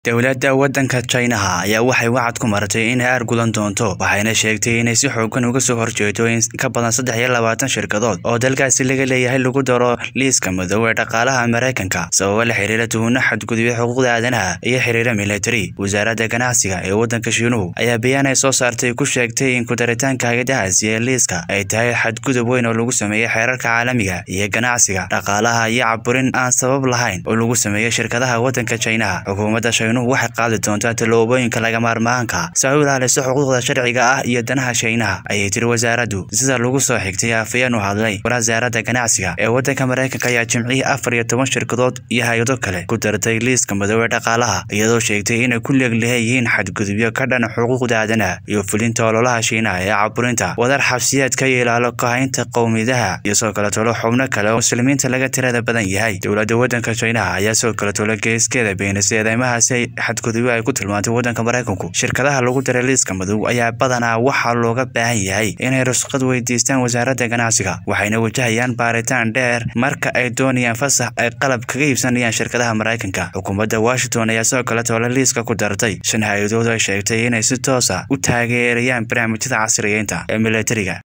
dowladda waddanka Chinaha ayaa waxay wacad ku maratay inay argudan doonto waxayna sheegtay inay si xooggan uga soo horjeedo in ka badan saddex iyo labaatan shirkadood oo dalkaasi laga leeyahay lagu daro liiska madow ee dhaqaalaha Mareykanka sababo la xiriira tuhunno xadgudubyo xuquuqda aadanaha iyo xiriira military wasaaradda ganacsiga ee waddanka Shiinuhu ayaa bayaan ay soo saartay ku sheegtay in ku daritaanka hay'adahaasi ee liiska ay tahay xadgudub weyn oo lagu sameeyay xeerarka caalamiga iyo ganacsiga dhaqaalaha iyo caburin aan sabab lahayn oo lagu sameeyay shirkadaha waddanka Chinaha xukuumadda waxay qaadi doontaa tallaabooyinka laga maarmaanka si ay u ilaaliso xuquuqda sharciga ah iyo danaha Shiinaha ayay tiri wasaaraddu sida lagu soo xigtay afayeen u hadlay wasaaradda ganacsiga ee waddanka Mareykanka ayaa jimcihii afar iyo toban shirkadood iyo hay'ado kale ku dartay liiska madow ee dhaqaalaha iyadoo sheegtay inay ku leeg leeyihiin xadgudubyo ka dhan xuquuqda aadanaha iyo fulinta ololaha Shiinaha ee caburinta wadar xabsiyeedka iyo ilaalo kahaynta qowmiyadaha iyo soo kale tolo xubno kale oo muslimiinta laga tirada badan yahay dowladda waddanka Shiinaha ayaa soo kale tolo geeskeeda beenisay eedeymahaasi xadgudubyo ay ku tilmaantay waddanka Mareykanku shirkadaha lagu daray liiska madow ayaa badanaa waxaa looga baahan yahay inay rukhsad weydiistaan wasaaradda ganacsiga waxayna wajahayaan baaritaan dheer marka ay doonayaan fasax ay qalab kaga iibsanayaan shirkadaha Mareykanka xukuumadda Washington ayaa sidoo kale toole liiska ku dartay shan hay'adood ay sheegtay inay si toos ah u taageerayaan barnaamijyada casriyeynta ee militariga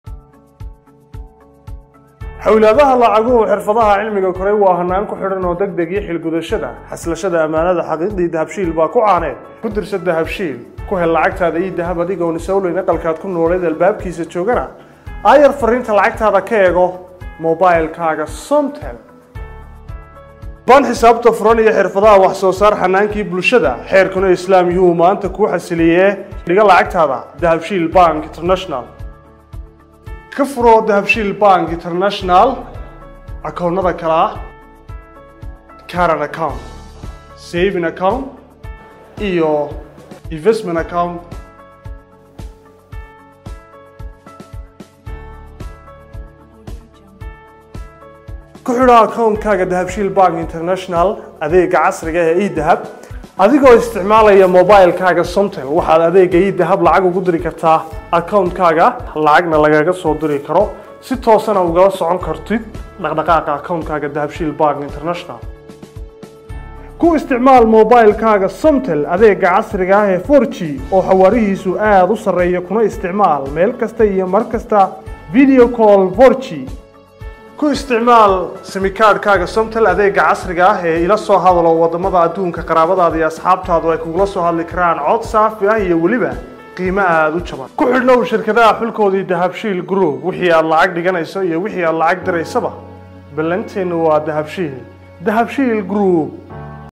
xawlaadaha lacaguhu xirfadaha cilmiga koray waa hanaan ku xidhan oo deg deg iyo xilgudashada xaslashada ammaanada xaqiiqdii dahabshiil baa ku caaneed ku dirsa dahabshiil ku hel lacagtaada iyo dahab adigoon isowleyn aqalkaad ku nooleed albaabkiisa joogana aayar fariinta lacagtaada ka eego mobilkaaga somtel baan xisaabta furan iyo xirfadaha wax soo saar xanaankii bulshada xeerkuna islaam yuhu maanta kuu xasiliyee dhiga lacagtaada dahabshiil bank international ka furo dahabshiil bank international akoonnada kale ah caran account saving account iyo investment account ku xidho akoonkaaga dahabshiil bank international adeega casriga ee edahab adigoo isticmaalaya mobilkaaga somtel waxaad adeega idahab lacag ugu diri kartaa akoonkaaga lacagna lagaga soo diri karo si toosana ugala socon kartid dhaqdhaqaaqa akoonkaaga dahabshiil bank international ku isticmaal mobilkaaga somtel adeega casriga ah ee for g oo xawaarihiisu aada u sarreeya kuna isticmaal meel kasta iyo mar kasta video call for g ku isticmaal simikaadhkaaga somtel adeega casriga ah ee ila soo hadalo wadamada adduunka qaraabadaada iyo asxaabtaadu ay kugula soo hadli karaan cod saafi ah iyo weliba qiimo aada u jaban ku xidhnow shirkadaha xulkoodii dahabshiil group wixii aad lacag dhiganayso iyo wixii aad lacag diraysaba ballanteennu waa dahabshiil dahabshiil group